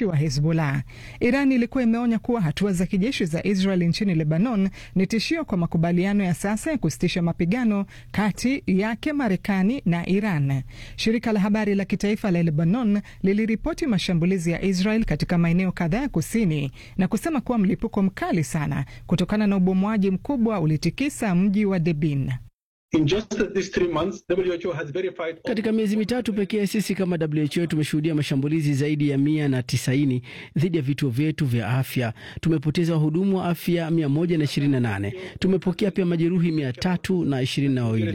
wanajeshi wa Hezbollah. Iran ilikuwa imeonya kuwa hatua za kijeshi za Israel nchini Lebanon ni tishio kwa makubaliano ya sasa ya kusitisha mapigano kati yake Marekani na Iran. Shirika la habari la kitaifa la Lebanon liliripoti mashambulizi ya Israel katika maeneo kadhaa ya kusini na kusema kuwa mlipuko mkali sana kutokana na ubomwaji mkubwa ulitikisa mji wa Debin. In just these three months, WHO has verified... Katika miezi mitatu pekee sisi kama WHO tumeshuhudia mashambulizi zaidi ya mia na tisaini dhidi ya vituo vyetu vya afya. Tumepoteza wahudumu wa afya mia moja na ishirini na nane. Tumepokea pia majeruhi mia tatu na ishirini na wawili.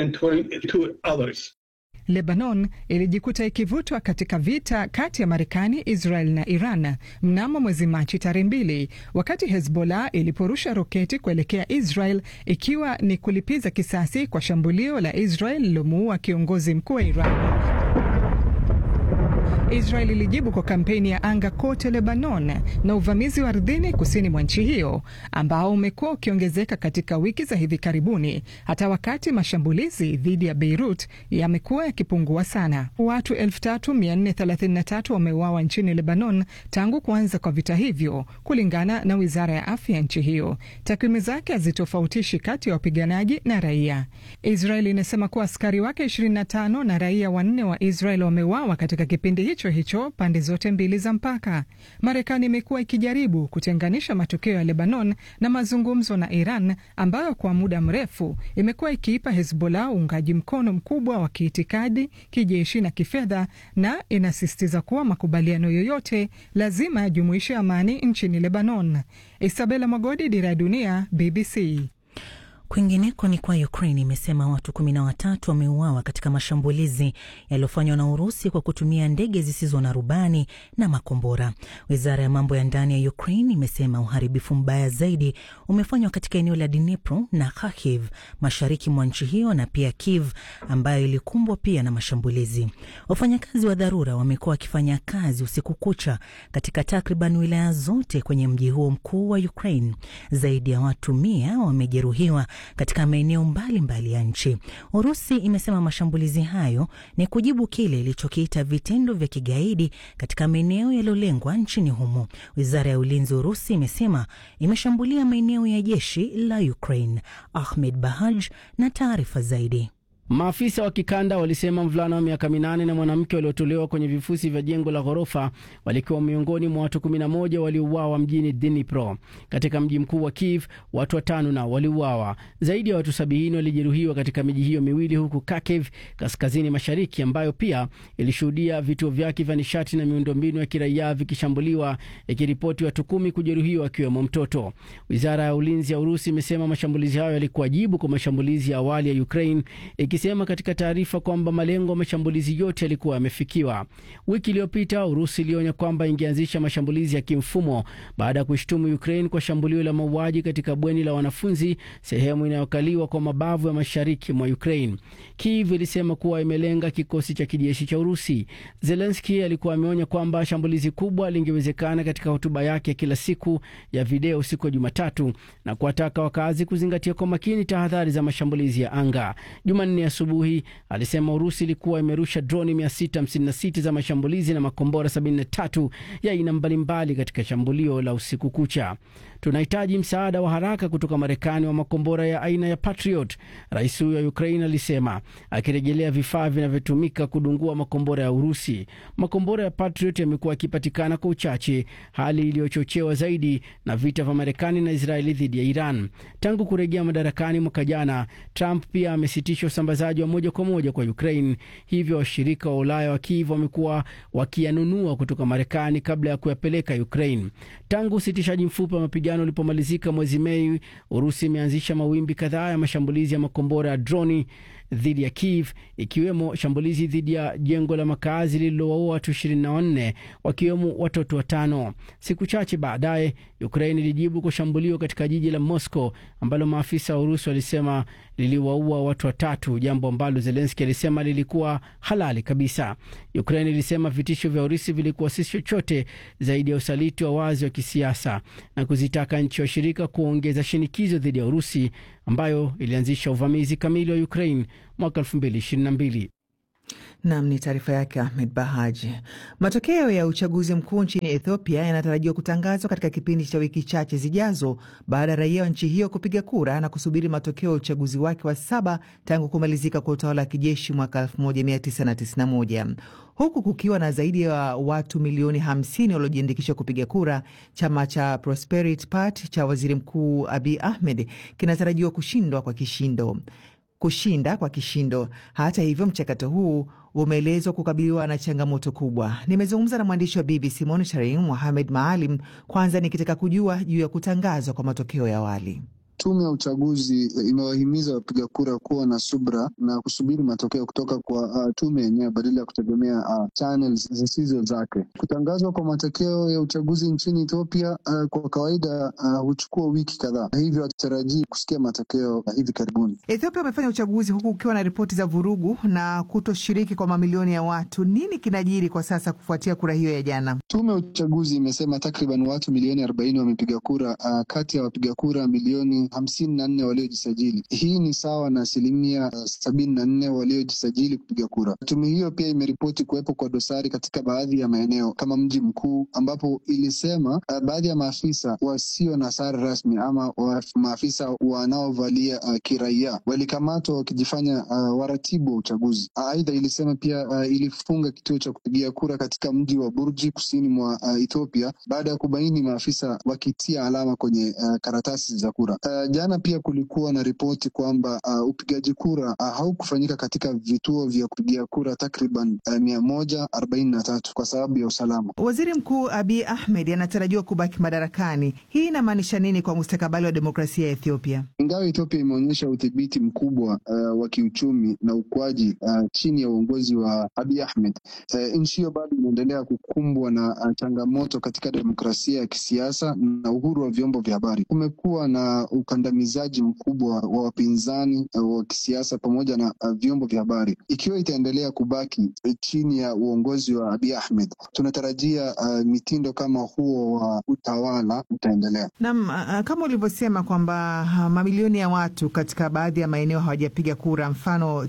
Lebanon ilijikuta ikivutwa katika vita kati ya Marekani, Israel na Iran mnamo mwezi Machi tarehe mbili, wakati Hezbollah iliporusha roketi kuelekea Israel ikiwa ni kulipiza kisasi kwa shambulio la Israel lilomuua kiongozi mkuu wa Iran. Israel ilijibu kwa kampeni ya anga kote Lebanon na uvamizi wa ardhini kusini mwa nchi hiyo ambao umekuwa ukiongezeka katika wiki za hivi karibuni, hata wakati mashambulizi dhidi ya Beirut yamekuwa yakipungua sana. Watu 3433 wameuawa nchini Lebanon tangu kuanza kwa vita hivyo, kulingana na wizara ya afya ya nchi hiyo. Takwimu zake hazitofautishi kati ya wapiganaji na raia. Israel inasema kuwa askari wake 25 na raia wanne wa Israel wameuawa katika kipindi hicho hicho pande zote mbili za mpaka. Marekani imekuwa ikijaribu kutenganisha matokeo ya Lebanon na mazungumzo na Iran ambayo kwa muda mrefu imekuwa ikiipa Hezbollah uungaji mkono mkubwa wa kiitikadi, kijeshi na kifedha, na inasisitiza kuwa makubaliano yoyote lazima yajumuishe amani nchini Lebanon. Isabela Magodi, Dira ya Dunia, BBC. Kwingineko ni kwa Ukraine imesema watu kumi na watatu wameuawa katika mashambulizi yaliyofanywa na Urusi kwa kutumia ndege zisizo na rubani na makombora. Wizara ya mambo ya ndani ya Ukraine imesema uharibifu mbaya zaidi umefanywa katika eneo la Dnipro na Kharkiv mashariki mwa nchi hiyo na pia Kiev ambayo ilikumbwa pia na mashambulizi. Wafanyakazi wa dharura wamekuwa wakifanya kazi usiku kucha katika takriban wilaya zote kwenye mji huo mkuu wa Ukraine. Zaidi ya watu mia wamejeruhiwa katika maeneo mbalimbali ya nchi. Urusi imesema mashambulizi hayo ni kujibu kile ilichokiita vitendo vya kigaidi katika maeneo yaliyolengwa nchini humo. Wizara ya ulinzi Urusi imesema imeshambulia maeneo ya jeshi la Ukraine. Ahmed Bahaj na taarifa zaidi. Maafisa wa kikanda walisema mvulana wa miaka minane na mwanamke waliotolewa kwenye vifusi vya jengo la ghorofa walikuwa miongoni mwa watu 11 waliouawa mjini Dnipro. Katika mji mkuu wa Kiev, watu watano nao waliuawa. Zaidi ya watu sabini walijeruhiwa katika miji hiyo miwili, huku Kharkiv kaskazini mashariki, ambayo pia ilishuhudia vituo vyake vya nishati na miundombinu ya kiraia vikishambuliwa, ikiripoti watu kumi kujeruhiwa, akiwemo mtoto. Wizara ya ulinzi ya Urusi imesema mashambulizi hayo yalikuwa jibu kwa mashambulizi ya awali ya Ukraine ikisema katika taarifa kwamba malengo ya mashambulizi yote yalikuwa yamefikiwa. Wiki iliyopita Urusi ilionya kwamba ingeanzisha mashambulizi ya kimfumo baada ya kuishtumu Ukraine kwa shambulio la mauaji katika bweni la wanafunzi, sehemu inayokaliwa kwa mabavu ya mashariki mwa Ukraine. Kiev ilisema kuwa imelenga kikosi cha kijeshi cha Urusi. Zelensky alikuwa ameonya kwamba shambulizi kubwa lingewezekana katika hotuba yake ya kila siku ya video siku ya Jumatatu na kuwataka wakazi kuzingatia kwa makini tahadhari za mashambulizi ya anga. Jumanne asubuhi alisema Urusi ilikuwa imerusha droni 656 za mashambulizi na makombora 73 ya aina mbalimbali katika shambulio la usiku kucha. Tunahitaji msaada wa haraka kutoka Marekani wa makombora ya aina ya Patriot, rais huyo wa Ukraine alisema, akirejelea vifaa vinavyotumika kudungua makombora ya Urusi. Makombora ya Patriot yamekuwa yakipatikana kwa uchache, hali iliyochochewa zaidi na vita vya Marekani na Israeli dhidi ya Iran. Tangu kurejea madarakani mwaka jana, Trump pia amesitisha usambazaji wa moja kwa moja kwa Ukraine, hivyo washirika wa Ulaya wa Kiev wamekuwa wakiyanunua kutoka Marekani kabla ya kuyapeleka Ukraine. Tangu usitishaji mfupi wa mapigano ulipomalizika mwezi Mei, Urusi imeanzisha mawimbi kadhaa ya mashambulizi ya makombora ya droni dhidi ya Kiev ikiwemo shambulizi dhidi ya jengo la makazi lililowaua watu 24 wakiwemo watoto watano. Siku chache baadaye, Ukraine ilijibu kwa shambulio katika jiji la Moscow ambalo maafisa wa Urusi walisema liliwaua watu watatu, jambo ambalo Zelensky alisema lilikuwa halali kabisa. Ukraine ilisema vitisho vya Urusi vilikuwa si chochote zaidi ya usaliti wa wazi wa kisiasa na kuzitaka nchi washirika kuongeza shinikizo dhidi ya Urusi ambayo ilianzisha uvamizi kamili wa Ukraine mwaka 2022. Nam ni taarifa yake Ahmed Bahaji. Matokeo ya uchaguzi mkuu nchini Ethiopia yanatarajiwa kutangazwa katika kipindi cha wiki chache zijazo baada ya raia wa nchi hiyo kupiga kura na kusubiri matokeo ya uchaguzi wake wa saba tangu kumalizika kwa utawala wa kijeshi mwaka 1991 huku kukiwa na zaidi ya watu milioni 50 waliojiandikisha kupiga kura. Chama cha Prosperity Party cha waziri mkuu Abiy Ahmed kinatarajiwa kushindwa kwa kishindo kushinda kwa kishindo. Hata hivyo, mchakato huu umeelezwa kukabiliwa na changamoto kubwa. Nimezungumza na mwandishi wa BBC Monitoring Mohamed Maalim, kwanza nikitaka kujua juu ya kutangazwa kwa matokeo ya awali. Tume ya uchaguzi imewahimiza wapiga kura kuwa na subra na kusubiri matokeo kutoka kwa uh, tume yenyewe badala ya kutegemea uh, channels zisizo zake. Kutangazwa kwa matokeo ya uchaguzi nchini Ethiopia uh, kwa kawaida huchukua uh, wiki kadhaa, hivyo hatutarajii kusikia matokeo uh, hivi karibuni. Ethiopia wamefanya uchaguzi huku ukiwa na ripoti za vurugu na kutoshiriki kwa mamilioni ya watu. Nini kinajiri kwa sasa kufuatia kura hiyo ya jana? Tume ya uchaguzi imesema takriban watu milioni arobaini wamepiga kura uh, kati ya wapiga kura milioni hamsini na nne waliojisajili. Hii ni sawa na asilimia uh, sabini na nne waliojisajili kupiga kura. Tume hiyo pia imeripoti kuwepo kwa dosari katika baadhi ya maeneo kama mji mkuu, ambapo ilisema uh, baadhi ya maafisa wasio na sare rasmi ama wa, maafisa wanaovalia uh, kiraia walikamatwa wakijifanya uh, waratibu wa uchaguzi. Aidha, uh, ilisema pia uh, ilifunga kituo cha kupigia kura katika mji wa Burji kusini mwa uh, Ethiopia baada ya kubaini maafisa wakitia alama kwenye uh, karatasi za kura. Uh, jana pia kulikuwa na ripoti kwamba uh, upigaji kura uh, haukufanyika katika vituo vya kupigia kura takriban uh, mia moja arobaini na tatu kwa sababu ya usalama. Waziri Mkuu Abiy Ahmed anatarajiwa kubaki madarakani. Hii inamaanisha nini kwa mustakabali wa demokrasia ya Ethiopia? Ingawa Ethiopia imeonyesha udhibiti mkubwa uh, wa kiuchumi na ukuaji uh, chini ya uongozi wa Abiy Ahmed, uh, nchi hiyo bado inaendelea kukumbwa na uh, changamoto katika demokrasia ya kisiasa na uhuru wa vyombo vya habari. Kumekuwa na ukandamizaji mkubwa wa wapinzani uh, wa kisiasa pamoja na uh, vyombo vya habari. Ikiwa itaendelea kubaki uh, chini ya uongozi wa Abiy Ahmed, tunatarajia uh, mitindo kama huo wa utawala utaendelea. Naam, uh, kama ulivyosema kwamba uh, mamilioni ya watu katika baadhi ya maeneo hawajapiga kura, mfano